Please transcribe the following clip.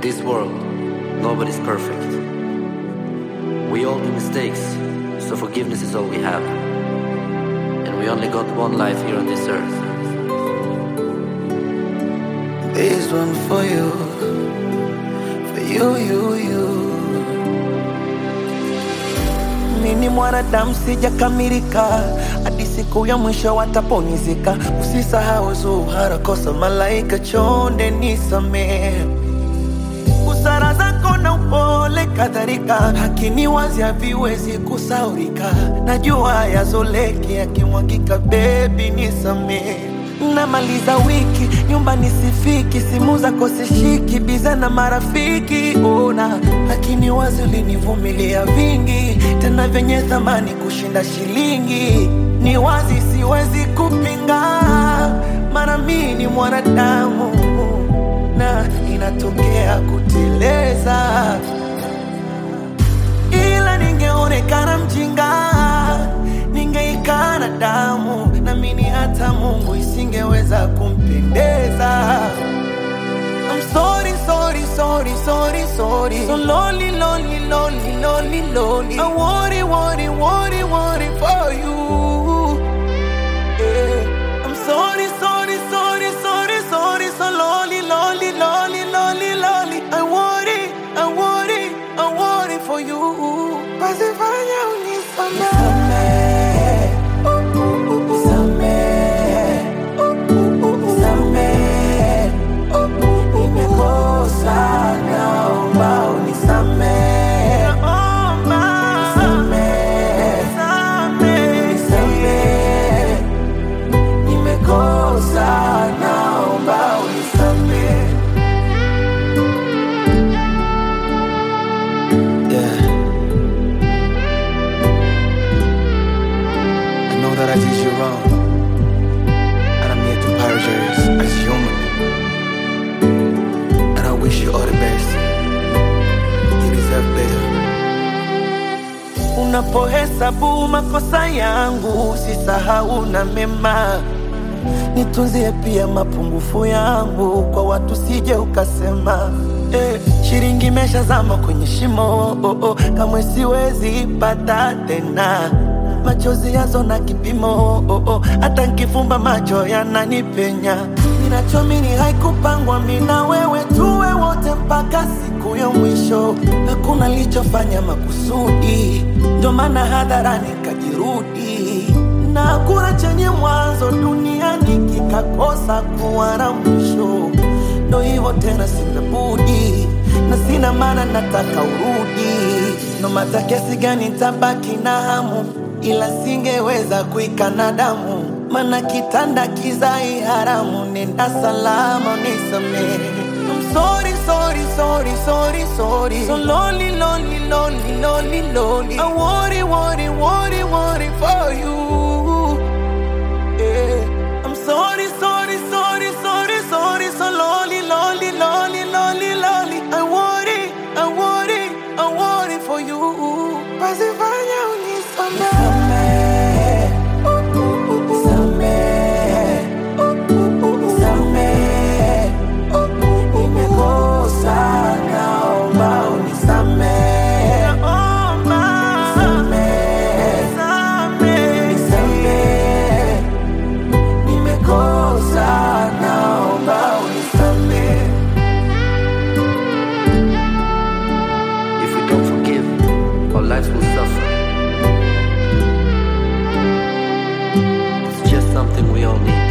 this world, nobody's perfect. We all do mistakes, so forgiveness is all we have. And we only got one life here on this earth. This one for you, for you, you, you. Mimi mwanadamu sijakamilika, hadi siku ya mwisho wataponizika. Usisahau Zuhara, kosa malaika, chonde nisamehe busara zako na upole kadhalika, hakini wazi haviwezi kusaurika. Najua yazoleki yakimwagika, bebi nisamehe. Namaliza wiki nyumbani sifiki, simu zako sishiki, biza na marafiki ona, lakini wazi ulinivumilia vingi, tena vyenye thamani kushinda shilingi. Ni wazi siwezi kupinga, mara mimi ni mwanadamu na inatokea kuteleza, ila ningeonekana mjinga, ningeikana damu, na mimi hata Mungu isingeweza kumpendeza. I'm sorry, sorry, sorry, sorry, sorry. So lonely, lonely, lonely, lonely, lonely. I worry, worry, worry, worry for you. Yeah. I'm sorry, sorry, sorry, sorry, sorry. So lonely, lonely, lonely, lonely, lonely. I worry, I worry, I worry for you. Basi fanya unisamehe. Nisamehe. Nisamehe. Nimekosa, naomba unisamehe. Nisamehe. Nisamehe. Nimekosa, naomba unisamehe. Yeah. I know that I did you wrong. And I'm here to apologize as human. And I wish you all the best. You deserve better. Unapohesabu makosa yangu, usisahau na mema. Nitunzie pia mapungufu yangu, kwa watu sije ukasema eh, shilingi imeshazama kwenye shimo oh, oh, kamwe siwezi pata tena machozi yazo na kipimo oh, oh, hata nkifumba macho yananipenya. Ninachomini haikupangwa mina wewe tuwe wote mpaka siku ya mwisho. Hakuna lichofanya makusudi, ndo maana hadharani kajirudi, na hakuna chenye mwanzo duniani kikakosa kuwa na mwisho. Ndo hivyo tena, sina budi na sina maana, nataka urudi. No mata kiasi gani tabaki na hamu, ila singeweza kuikana damu, mana kitanda kizai haramu. Nenda salama, nisamehe. I'm sorry, sorry, sorry, sorry, sorry. So lonely, lonely, lonely, lonely, lonely. I worry, worry, worry, worry for you. Yeah. I'm sorry, sorry, sorry, sorry, sorry. So lonely, lonely, lonely, lonely, lonely. I worry, I worry, I worry for you. Basi fanya unisamehe. Nisamehe. Nisamehe. Nimekosa, naomba unisamehe. Nisamehe. Nisamehe. Nimekosa, naomba unisamehe. If we don't forgive, our lives will suffer. It's just something we all need.